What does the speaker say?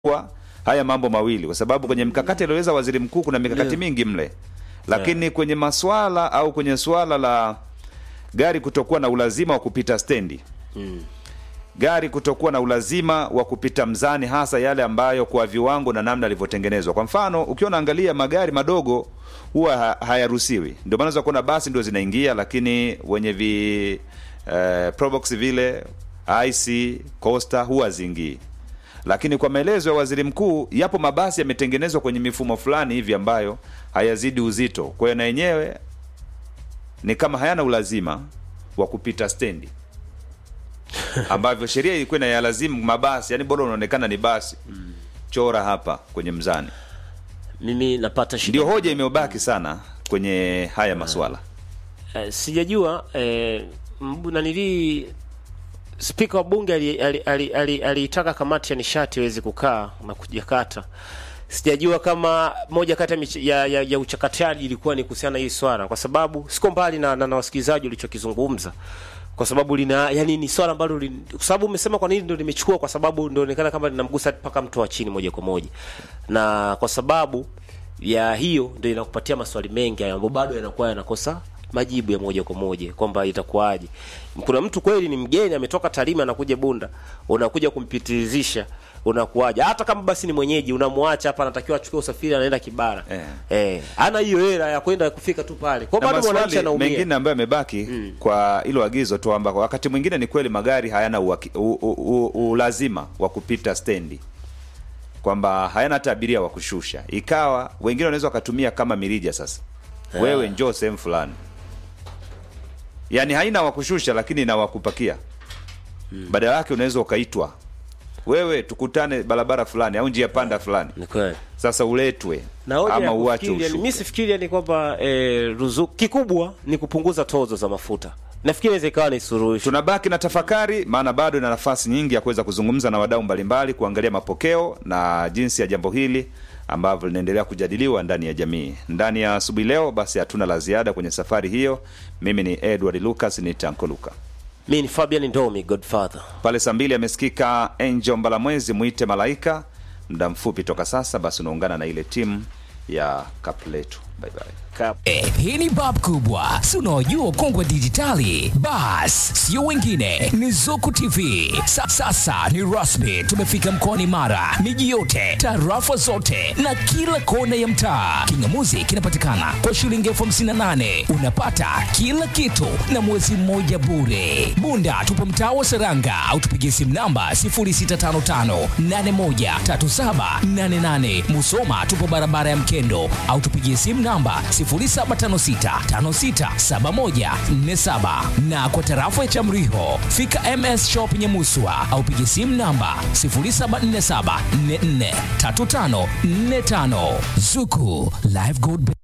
kwa haya mambo mawili, kwa sababu kwenye mkakati alioweza waziri mkuu kuna mikakati Ndio. mingi mle, lakini kwenye maswala au kwenye swala la gari kutokuwa na ulazima wa kupita stendi gari kutokuwa na ulazima wa kupita mzani, hasa yale ambayo kwa viwango na namna yalivyotengenezwa. Kwa mfano, ukiwa unaangalia magari madogo huwa ha hayaruhusiwi, ndio maana unaweza kuona basi ndio zinaingia, lakini wenye vi eh, probox vile IC Costa huwa zingii. Lakini kwa maelezo ya waziri mkuu, yapo mabasi yametengenezwa kwenye mifumo fulani hivi ambayo hayazidi uzito, kwa hiyo na yenyewe ni kama hayana ulazima wa kupita stendi ambavyo sheria ilikuwa inayalazimu mabasi, yani bora unaonekana ni basi, chora hapa kwenye mzani. mimi napata shida Ndio hoja imebaki sana kwenye haya maswala. Eh, sijajua eh, mbu- nanilii spika wa bunge aliitaka ali, ali, ali, aliitaka kamati ya nishati iweze kukaa na kujakata sijajua kama moja kati ya, mich- ya, ya, ya uchakataji ilikuwa ni kuhusiana na hii swala kwa sababu siko mbali na, na, na wasikilizaji ulichokizungumza kwa sababu lina yani ni swala ambalo lin- kwa sababu umesema kwa nini ndio nimechukua kwa sababu ndio inaonekana kama linamgusa mpaka mtu wa chini moja kwa moja na kwa sababu ya hiyo ndio inakupatia maswali mengi hayo ambayo bado yanakuwa yanakosa majibu ya moja kwa moja kwamba itakuwaje. Kuna mtu kweli ni mgeni ametoka Tarime anakuja Bunda, unakuja kumpitilizisha unakuwaje? Hata kama basi ni mwenyeji unamwacha hapa, anatakiwa achukue usafiri, anaenda Kibara Eh. eh, ana hiyo hela ya kwenda kufika tu pale, kwa Na bado mwananchi maswali anaumia. mengine ambayo yamebaki kwa hilo agizo tu, kwamba wakati mwingine ni kweli magari hayana uwaki- u- u- u- ulazima wa kupita stendi, kwamba hayana hata abiria wa kushusha, ikawa wengine wanaweza wakatumia kama mirija. Sasa wewe njoo sehemu fulani, yaani haina wa kushusha, lakini ina wa kupakia. Badala yake unaweza ukaitwa wewe, tukutane barabara fulani au njia panda fulani, Ni kweli. sasa uletwe na hoja ama ya uache kufikiri, yani, ushuke. mimi sifikiri yani kwamba eh, ruzuku kikubwa ni kupunguza tozo za mafuta. Nafikiri inaweza ikawa ni suluhisho. tunabaki na tafakari, maana bado ina nafasi nyingi ya kuweza kuzungumza na wadau mbalimbali, kuangalia mapokeo na jinsi ya jambo hili ambavyo linaendelea kujadiliwa ndani ya jamii. Ndani ya asubuhi leo, basi hatuna la ziada kwenye safari hiyo. Mimi ni Edward Lucas, ni Tanko Luka. Mimi ni Fabian Ndomi Godfather. Pale saa mbili amesikika Angel Mbalamwezi, mwite malaika. Muda mfupi toka sasa, basi unaungana na ile timu ya Kapletu. Bye bye. Kap. Eh, hii ni bab kubwa si unaojua ukongwe wa dijitali bas sio wengine ni zuku tv Sa, sasa ni rasmi tumefika mkoani mara miji yote tarafa zote na kila kona ya mtaa kingamuzi kinapatikana kwa shilingi elfu hamsini na nane unapata kila kitu na mwezi mmoja bure bunda tupo mtaa wa seranga au tupigie simu namba 0655813788 musoma tupo barabara ya mkendo au tupigie simu namba 0756567147 na kwa tarafa ya Chamriho fika MS Shop Nyamuswa au pigie simu namba 0747443545 Zuku Live Gold